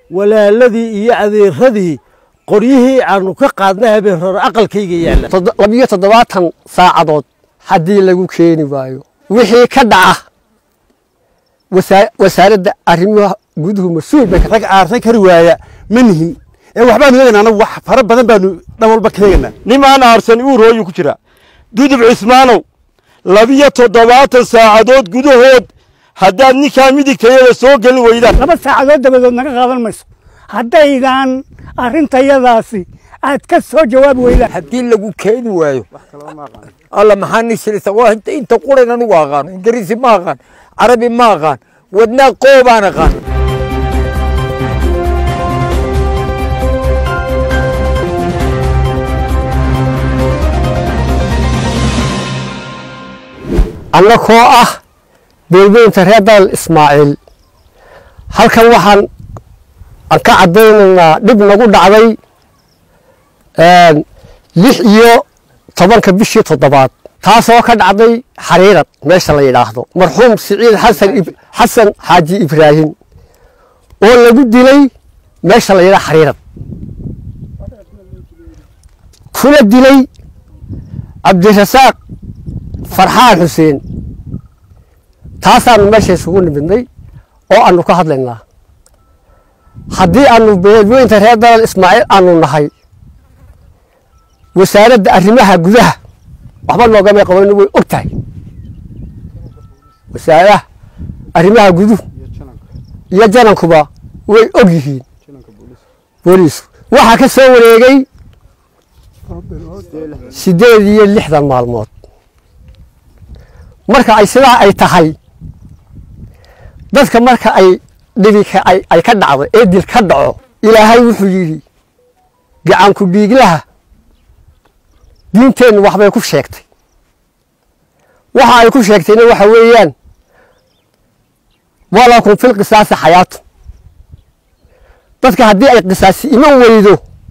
walaaladii iyo adeeradii qoryihii aanu ka qaadnay habeen hore aqalkayga yaalla labiyo toddobaatan saacadood haddii lagu keeni waayo wixii ka dhaca wasaaradda arrimaha guduhu mas-uul bay rag aarsan kari waaya ma nihin ee waxbaanu eegaynaa anagu wax fara badan baanu dhan walba ka eegaynaa nimaan aarsan uurooyu ku jira dudub cismaanow labiyo toddobaatan saacadood gudahood haddaad ninkaa midigtayada soo gelin weydaan laba saacadood dabadood naga qaadan mayso haddaydan arrintayadaasi aad ka soo jawaabi weydaan haddii lagu keeni waayo alla maxaa nisirisa waa inta quran anugu aqaano ingiriisi ma aqaan carabi ma aqaan wadnaa qoobaan aqaan annakoo ah beelweynta reer dalal ismaaciil halkan waxaan aan ka caddaynaynaa dhib nagu dhacday lix iyo tobanka bishii toddobaad taasoo ka dhacday xariirad meesha la yidhaahdo marxuum siciid xasan xasan xaaji ibraahim oo lagu dilay meesha la yidhahdo xariirad kuna dilay cabdirasaaq farxaan xuseen taasaanu meesha isugu nimidnay oo aanu ka hadlaynaa haddii aanu beelweynta reer dalal ismaaciil aanu nahay wasaaradda arrimaha gudaha waxba noogamay qabayno way og tahay wasaaradaha arrimaha guduhu iyo janankuba way og yihiin booliisku waxaa ka soo wareegay siddeed iyo lixdan maalmood marka ay sidaa ay tahay dadka marka ay dhibi ay ka dhacdo ee dil ka dhaco ilaahay wuxuu yidhi gacanku dhiiglaha diinteennu waxbay ku sheegtay waxa ay ku sheegtayna waxa weeyaan walakum fil qisaasi xayaatu dadka haddii ay qisaasi iman weydo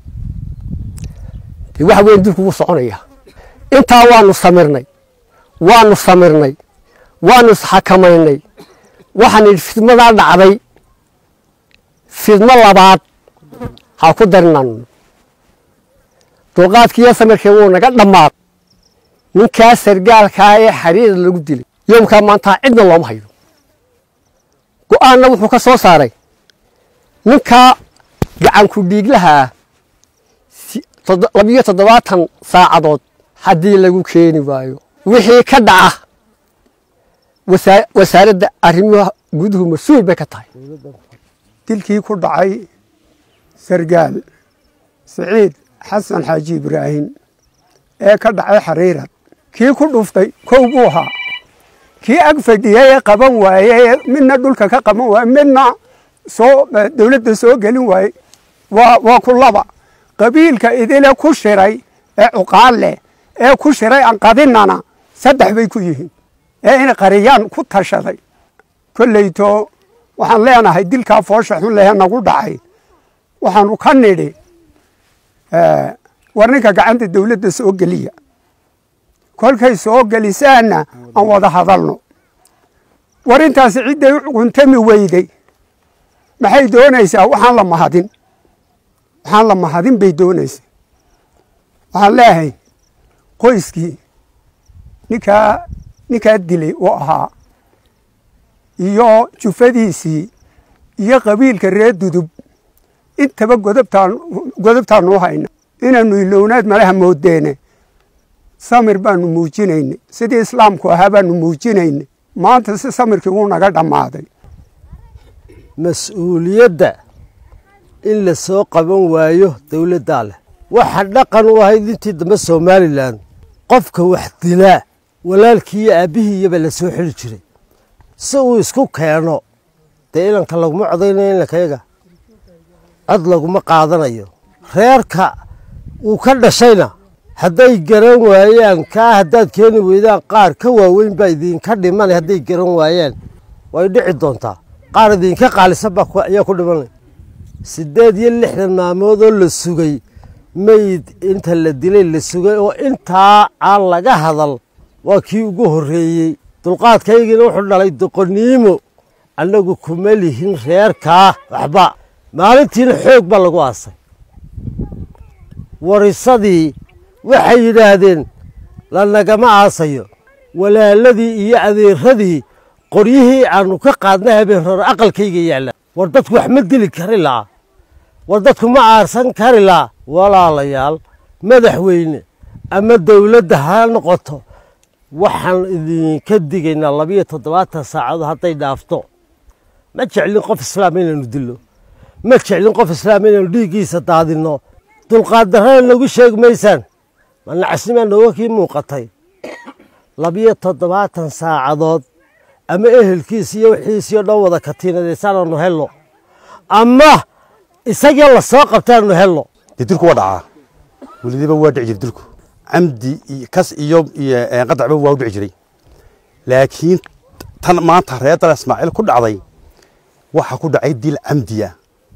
dee waxa weyan dilku wuu soconaya intaa waanu samirnay waanu samirnay waanu isxakamaynay waxaan idhi fidmadaa dhacday fidmo labaad ha ku darinaan dulqaadkiiyo samirkii wuu naga dhammaad ninkaa sargaalkaa ee xariirad lagu dilay yoomkaa maantaa cidna looma hayo go'aanna wuxuu ka soo saaray ninkaa gacanku dhiiglahaa labiyo toddobaatan saacadood haddii lagu keeni waayo wixii ka dhaca wasaaradda arrimaha guduhu mas-uul bay ka tahay dilkii ku dhacay sargaal siciid xasan xaaji ibraahim ee ka dhacay xariirad kii ku dhuftay kow buu ahaa kii ag fadhiyay ee qaban waayey midna dhulka ka qaban waaye midna soo dowladda soo gelin waaye waa waa ku laba qabiilka idile ku shiray ee cuqaal leh ee ku shiray aan qadinnana saddex bay ku yihiin ee in qariyaan ku tashaday kolleyto waxaan leenahay dilkaa foosha xun lehe nagu dhacay waxaanu ka nidhi war ninka gacanta dowladda soo geliya kolkay soo gelisaanna aan wada hadalno war intaasi cidday u cuntami weyday maxay doonaysaa waxaan la mahadin waxaan la mahadin bay doonaysaa waxaan leeyahay qoyskii ninkaa ninkaa dilay uu ahaa iyo jufadiisii iyo qabiilka reer dudub intaba godobtaan godobtaanu hayna inaanu ilownaad malaha moodeene samir baanu muujinaynay sidii islaamku ahaa baanu muujinaynay maanta si samirkii wuu naga dhammaaday mas-uuliyadda in la soo qaban waayo dowladdaa leh waxa dhaqan u ahayd intii dambe somalilan qofka wax dilaa walaalkii iyo aabbihii iyaba la soo xili jiray si uu isku keeno dee inanka laguma codaynayo inankayaga cod laguma qaadanayo reerka uu ka dhashayna hadday garan waayaan kaa haddaad keeni weydaan qaar ka waaweyn baa idinka dhimanay hadday garan waayaan way dhici doontaa qaar idinka qaalisan baa ayaa ku dhimanay siddeed iyo lixdan maalmoodoo la sugay mayd inta la dilay la sugay oo intaa aan laga hadal waa kii ugu horreeyey dulqaadkaygiina wuxuu dhalay doqoniimo annagu kuma lihin reerkaa waxba maalintiina xoog baa lagu aasay warisadii waxay yidhaahdeen lanagama aasayo walaaladii iyo adeeradii qoryihii aanu ka qaadnay habeen hore aqalkayga yaalla war dadku wax ma dili kari laa war dadku ma aarsan kari laa walaalayaal madaxweyne ama dowladda ha noqoto waxaan idinka digaynaa labiyo toddobaatan saacadood hadday dhaafto ma jeclin qof islaam inaynu dillo ma jeclin qof islaam inaynu dhiiggiisa daadinno dulqaad darrana nagu sheegi maysaan ma nacasnimaa nooga kii muuqatay labiyo toddobaatan saacadood ama ehelkiis iyo wixiisii o dhan wada katiinadaysaananu helno ama isagii la soo qabtaanu helno dee dilku waa dhacaa welidiba waa dhici jiray dilku camdi iyo kas iyo iyo qadacba waa u dhici jiray laakiin tan maanta reer dal ismaaciil ku dhacday waxa ku dhacay dil camdiya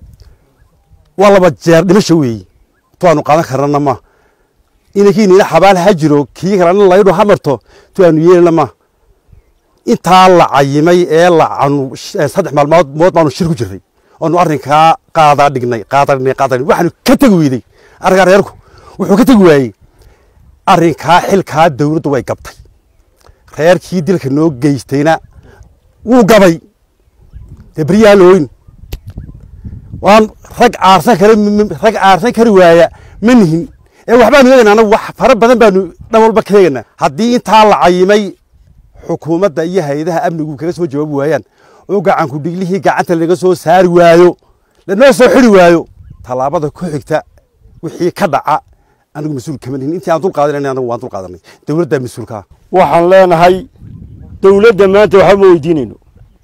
waa laba jeer dhimasho weeye tu aanu qaadan karnana ma inankiinina xabaal ha jiro kii kalena laydho ha marto tu aanu yeelana ma intaa la cayimay ee lacanu saddex maalmood mood baanu shir ku jirray oonu arrinkaa qaadaa dhignay qaadaa dhignay qaadaa dhignay waxaanu ka tegi weyday arrinkaa reerku wuxuu ka tegi waayey arrinkaa xilkaa dawladdu way gabtay reerkii dilka noo geystayna wuu gabay dee beryaha looyn waan rag aarsan kara rag aarsan kari waaya ma nihin ee waxbaanu eegaynaa anagu wax fara badan baanu dhan walba ka eegaynaa haddii intaa la cayimay xukuumadda iyo hay-adaha amnigu kaga soo jawaabi waayaan oo gacanku dhiglihii gacanta laga soo saari waayo lanoo soo xiri waayo tallaabada ku xigta wixii ka dhaca anigu mas-uul kama nihin intii aan dul qaadanayna anagu waan dul qaadanay dowladdaa mas-uulkaa waxaan leenahay dowladda maanta waxba ma weydiinayno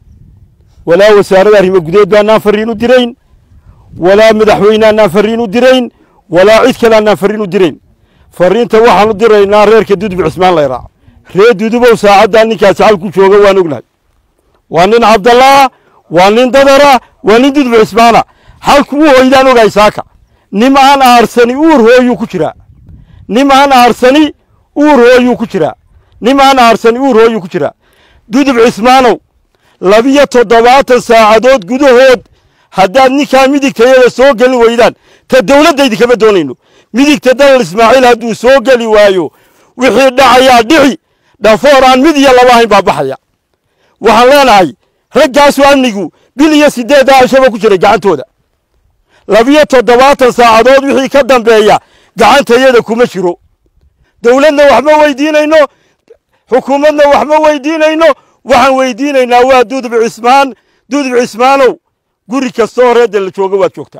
walaa wasaaradda arrimo gudeed baanaan farriin u dirayn walaa madaxweyneanaan farriin u dirayn walaa cid kale aanaan farriin u dirayn farriinta waxaan u diraynaa reerka dudub cismaan layraac reer dudubow saacaddaa ninkaasi halku jooga waan ognahay waa nin cabdallaa waa nin dadara waa nin dudub cismaana halku u hoydaan ogahay saaka nim aan aarsani uur hooyuu ku jiraa nim aan aarsani uur hooyuu ku jiraa nim aan aarsani uur hooyuu ku jiraa dudub cismaanow labiyo toddobaatan saacadood gudahood haddaad ninkaa midigtayada soo geli weydaan ta dowladdaydi kama doonayno midigta dalal ismaaciil hadduu soo geli waayo wixii dhacayaa dhici dhafoor aan mid iyo laba ahayn baa baxaya waxaan leenahay raggaasu amnigu bil iyo siddeed aashaba ku jiray gacantooda labiyo toddobaatan saacadood wixii ka dambeeya gacantayada kuma jiro dowladna wax ma weydiinayno xukuumadna wax ma weydiinayno waxaan weydiinaynaa waa dudub cismaan dudub cismaanow guri kastoo reedda la jooga waad joogtaa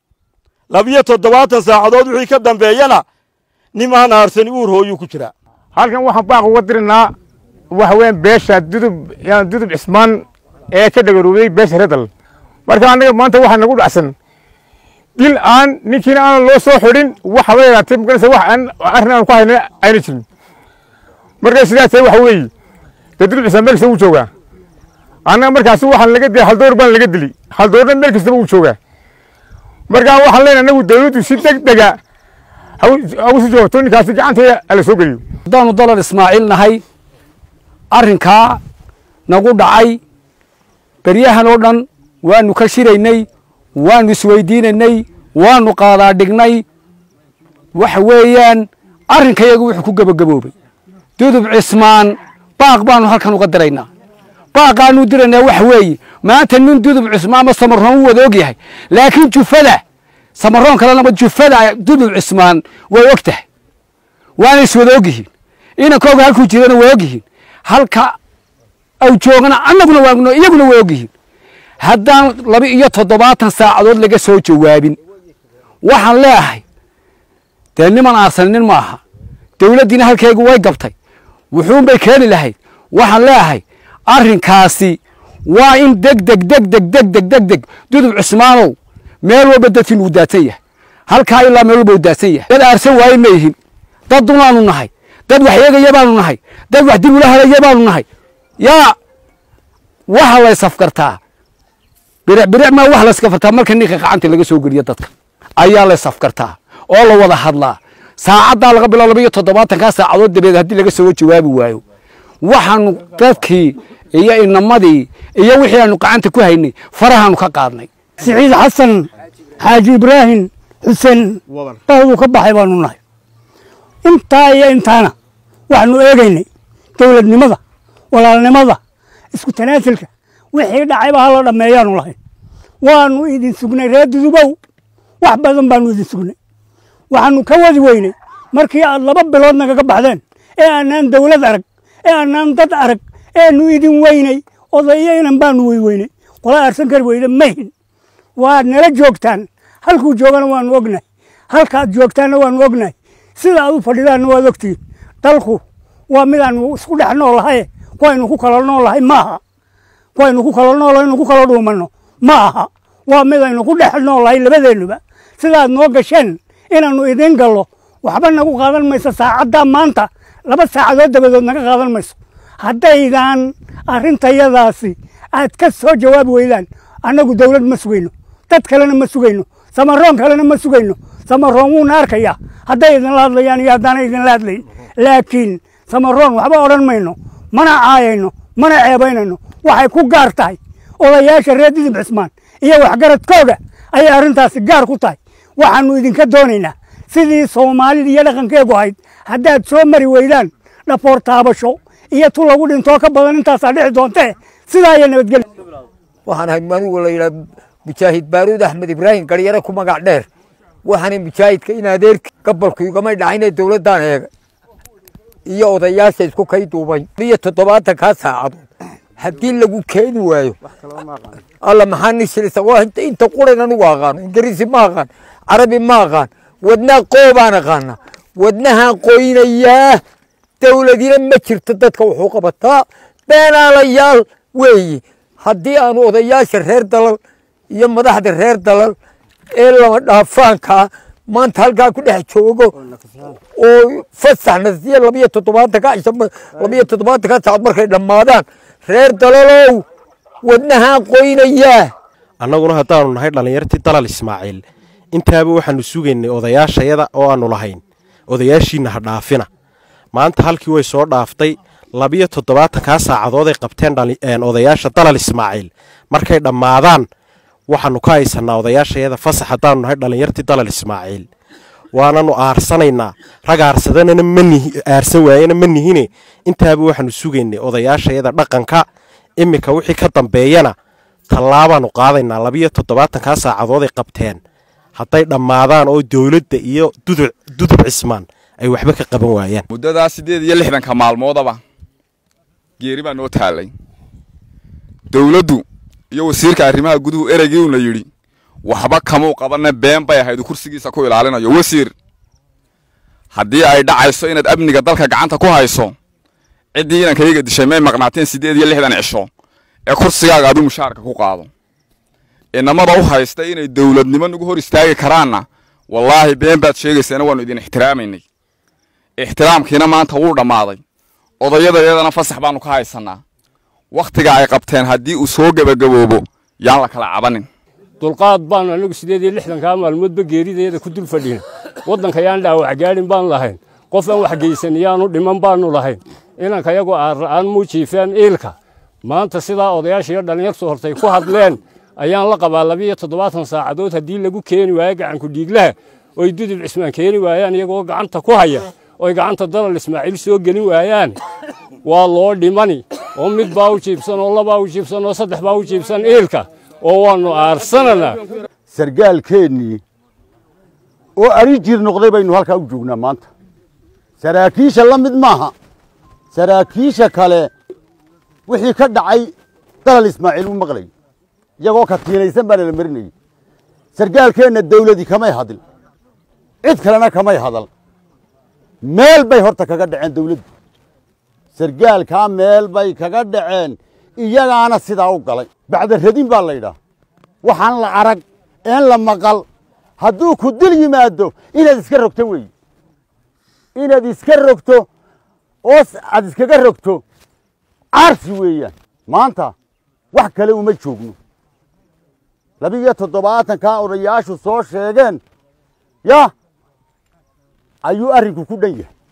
labiyo toddobaatan saacadood wixii ka dambeeyana nimaan aarsani uur hooyuu ku jiraa halkan waxaan baaq uga dirinaa waxa weeyaan beesha dudub yani dudub cismaan ee ka dhagaroobay beesha redal marka annaga maanta waxaa nagu dhacsan dil aan ninkiina aan loo soo xidhin waxa la yaraatay maganaysa wax aan arrin aan ku hayna ayna jirin marka sidaas tahay waxa weeye dee dudub cismaan meel kasta wuu joogaa annaga markaasi waxaan laga dilay haldoor baan laga dili haldoorna meel kastaba wuu joogaa marka waxaan leenahay anagu dawladdu si deg dega hawsi joogto ninkaasi gacanteeda ala soo geliyo haddaanu dalal ismaaciil nahay arrinkaa nagu dhacay beryahan oo dhan waanu ka shiraynay waanu isweydiinaynay waanu qaadaa dhignay waxa weeyaan arrinkayagu wuxuu ku gebagaboobay dudub cismaan baaq baanu halkan uga diraynaa baaqaanu diraynaa waxa weeye maanta nin dudub cismaan ma samaroon u wada og yahay laakiin jufada samaroon kalenaba jufada dudub cismaan way og tahay waana iswada og yihiin inankooga halkuu jirana way og yihiin halka aw joogana annaguna waagno iyaguna way og yihiin haddaan laba iyo toddobaatan saacadood laga soo jawaabin waxaan leeahay dee niman aarsanin ma aha dowladdiina halkeegu way gabtay wuxuunbay keeni lahayd waxaan leeahay arrinkaasi waa in deg deg deg deg deg deg deg deg dudub cusmaanow meel walba dadkiin uu daadsan yahay halkaa ilaa meel walba uu daadsan yahay dad aarsan waaye ma yihin dad dunaanu nahay dad wax yeegaya baanu nahay dad wax dib ula helaya baanu nahay yaa waxa la ysafkartaa biric biric maa wax la yskafartaa marka ninka gacanta laga soo geliyo dadka ayaa la ysafkartaa oo la wada hadlaa saacaddaa laga bilo laba iyo toddobaatankaa saacadood dabeed haddii laga soo jawaabi waayo waxaanu dadkii iyo inamadii iyo wixii aanu gacanta ku haynay farahaanu ka qaadnay siciid xasan xaaji ibraahim xuseen dhahdu ka baxay baanu nahay intaa iyo intaana waxaanu eegaynay dowladnimada walaalnimada isku tanaasulka wixii dhacayba hala dhammeeyaanu lahayn waanu idin sugnay reer dudubow wax badan baanu idin sugnay waxaanu ka wadi weynay markii aad laba bilood nagaga baxdeen ee aanaan dowlad arag ee aanaan dad arag eenu idin weynay odayo inan baanu weyweynay qola aarsan kari weyda mahin waad nala joogtaan halkuu joogana waanu ognahay halkaad joogtaanna waanu ognahay sida aad u fadhidaanna waad ogtihiin dalku waa midaanu isku dhex noolahaye kuwaynu ku kala noolahay maaha kuwaynu ku kala noolahay inu ku kala dhuumanno ma aha waa midaynu ku dhex noolahay labadeennuba sidaad noo gasheen inaannu idiin gallo waxba nagu qaadan mayso saacaddaa maanta laba saacadood dabadood naga qaadan mayso haddaydaan arrintayadaasi aad ka soo jawaabi weydaan annagu dowlad ma sugayno dad kalena ma sugayno samaroon kalena ma sugayno samaroon wuuna arkayaa hadday idinla hadlayaan iyo haddaanay idinla hadlayn laakiin samaroon waxba odhan mayno mana caayayno mana ceebaynayno waxay ku gaar tahay odayaasha reer didib cismaan iyo waxgaradkooga ayay arrintaasi gaar ku tahay waxaannu idinka doonaynaa sidii soomaalida iyo dhaqankeegu ahayd haddaad soo mari weydaan dhafoor taabasho iyo tu lagu dhintoo ka badan intaasaa dhici doontee sidaa iyo nabadgelya waxaan ahay manugu la yidhaha mujaahid baaruud axmed ibraahim garyare ku magac dheer waxaana mujaahidka in adeerki gabolku igamay dhacayne dowladdaan eega iyo odayaasha isku kay duubay iyo toddobaatan kaa saacadood haddii lagu keeni waayo alla maxaa nishilisa waa inta inta quran anigu aqaano ingiriisi ma aqaan carabi ma aqaan wadnaa qoobaan aqaana wadnahaan qoynayaa dowladina ma jirto dadka wuxuu qabataa beenaalayaal weeyi haddii aanu odayaasha reer dalal iyo madaxda reer dalal ee lama dhaafaankaa maanta halkaa ku dhex joogo oo fasaxna siya labiyo toddobaatanka cisho labiyo toddobaatanka saacad markay dhammaadaan reer dalalow wadnahaan qoynayaa annaguna haddaanu nahay dhallinyartii dalal ismaaciil intaaba waxaanu sugaynay odayaashayada oo aanu lahayn odayaashiinna ha dhaafina maanta halkii way soo dhaaftay labiyo toddobaatankaa saacadood ay qabteen odayaasha dalal ismaaciil markay dhammaadaan waxaanu ka haysannaa odayaashayada fasax haddaanu nahay dhallinyartii dalal ismaaciil waananu aarsanaynaa rag aarsadanana manihi aarsan waayena ma nihine intaaba waxaanu sugaynay odayaashayada dhaqanka iminka wixii ka dambeeyana tallaabaanu qaadaynaa labiyo toddobaatankaa saacadood ay qabteen hadday dhammaadaan oo dowladda iyo dudub cismaan ay waxba ka qaban waayaan muddadaa siddeed iyo lixdanka maalmoodaba geeri baa noo taallay dowladdu iyo wasiirka arrimaha guduhu ereygii uuna yidhi waxba kamuu qabanna been bay ahayd uu kursigiisa ku ilaalinayo wasiir haddii ay dhacayso inaad amniga dalka gacanta ku hayso ciddii inankayga dishay may maqnaateen siddeed iyo lixdan cisho ee kursigaaga aduu mushaarka ku qaado inamada u haysta inay dowladnimo nagu hor istaagi karaanna wallaahi been baad sheegaysaana waannu idin ixtiraamaynay ixtiraamkiina maanta wuu dhammaaday odayadayadana fasax baannu ka haysannaa wakhtiga ay qabteen haddii uu soo gebagaboobo yaan la kala cabanin dulqaad baanu anagu siddeed iyo lixdankaa maalmoodba geeridayada ku dul fadhina waddanka yaan dhaawac gaadhin baan lahayn qof aan wax geysan yaanu dhiman baanu lahayn inanka yagu aan muujiifeen iilka maanta sidaa odayaasha iyo dhallinyartu hortay ku hadleen ayaan la qabaa labiiyo toddobaatan saacadood haddii lagu keeni waayo gacanku dhiiglaha oy dudub cismaan keeni waayaan iyagoo gacanta ku haya oy gacanta dalal ismaaciil soo gelin waayaan waa loo dhimani oo mid baa u jiibsan oo labaa u jiibsan oo saddex baa u jiibsan iilka oo waannu aarsananaa sargaalkeennii oo ari jir noqday baynu halkaa u joognaa maanta saraakiisha la mid maaha saraakiisha kale wixii ka dhacay dalal ismaaciil u maqlay iyagoo katiinaysan baa lala marinayey sargaalkeenna dawladii kamay hadil cid kalena kamay hadal meel bay horta kaga dhaceen dawladdu sargaalkaa meel bay kaga dhaceen iyagaana sidaa u galay bacda radin baa la yidhaah waxaan la arag een la maqal hadduu ku dil yimaado inaad iska rogto weeye inaad iska rogto oo aad iskaga rogto caarsi weeyaan maanta wax kale uma joogno labiiyo toddobaatankaa odayaashu soo sheegeen ya ayuu arrinku ku dhan yahay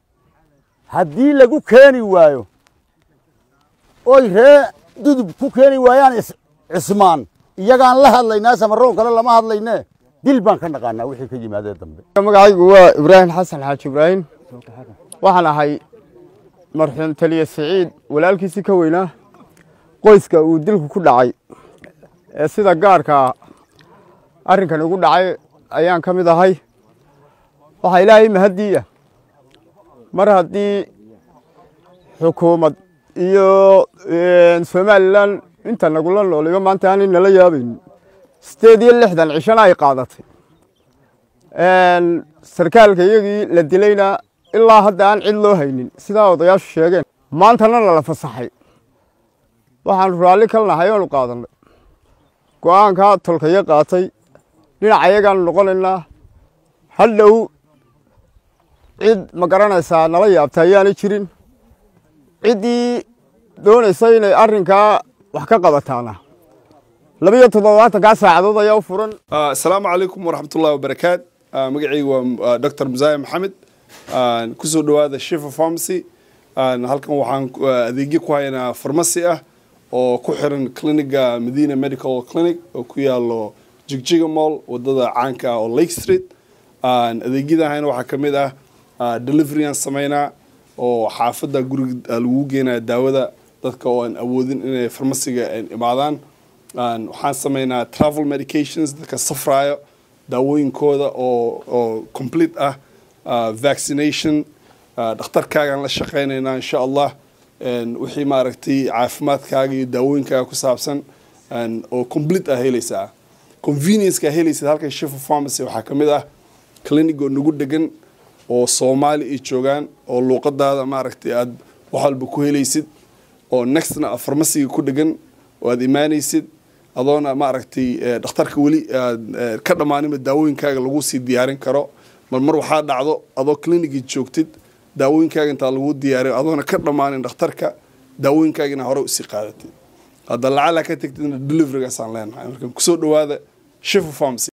haddii lagu keeni waayo oy ree dudub ku keeni waayaan cismaan iyagaan la hadlaynaa samaroon kale lama hadlayne dil baan ka naqaanaa wixii ka yimaadee dambe magacaygu waa ibraahim xasan xaaji ibraahim waxaan ahay marxuum taliye siciid walaalkiisii ka weynaa qoyska uu dilku ku dhacay ee sida gaarka arrinkan ugu dhacay ayaan ka mid ahay waxaa ilaahay mahaddiiya mar haddii xukuumad iyo somalilan inta nagula nooliba maanta aanay nala yaabayn sideed iyo lixdan cishana ay qaadatay sarkaalka iyagii la dilayna ilaa hadda aan cid loo haynin sidaa odayaashu sheegeen maantana nala fasaxay waxaanu raalli kal nahay oonu qaadannay go'aankaa tolkayo qaatay dhinaca iyagaanu noqonaynaa hadhow cid ma garanaysaa nala yaabta ayaanay jirin ciddii doonaysa inay arrinkaa wax ka qabataana labiyo toddobaatankaa saacadood ayaa u furan asalaamu calaykum waraxmatullahi wabarakaat magacaygu waa dr musaaye maxamed kusoo dhowaada shifa pharmacy halkan waxaan adeegyo ku haynaa farmasi ah oo ku xiran cliniga medina medical clinic oo ku yaalo jigjiga mall wadada caanka ah oo lake street adeegyada hayna waxaa ka mid ah delivery aan sameynaa oo xaafadda guriga lagu geenaya daawada dadka oo aan awoodin inay farmasiga imaadaan waxaan sameynaa travel medications dadka safraayo daawooyinkooda oo oo complete ah vaccination dhakhtarkaagaan la shaqeynaynaa insha allah wixii maaragtay caafimaadkaaga iyo daawooyinkaaga ku saabsan oo complete ah helaysaa convenience-ka helaysid halkan shifa pharmacy waxaa ka mid ah clinic oo nagu degan oo soomaali ay joogaan oo luuqadaada maaragtay aad wax walba ku helaysid oo nextna a farmasiga ku dhegan oo aad imaanaysid adoona maaragtay dhakhtarka weli aad ka dhammaaninba daawooyinkaaga lagu sii diyaarin karo mar mar waxaa dhacdo adoo clinicii joogtid daawooyinkaaga intaa lagu diyaariyo adoona ka dhammaanin dhakhtarka daawooyinkaagina hore usii qaadatid hadda lacala ka tegtidna deliverygaasaan leenahay marka kusoo dhowaada shifa pharmacy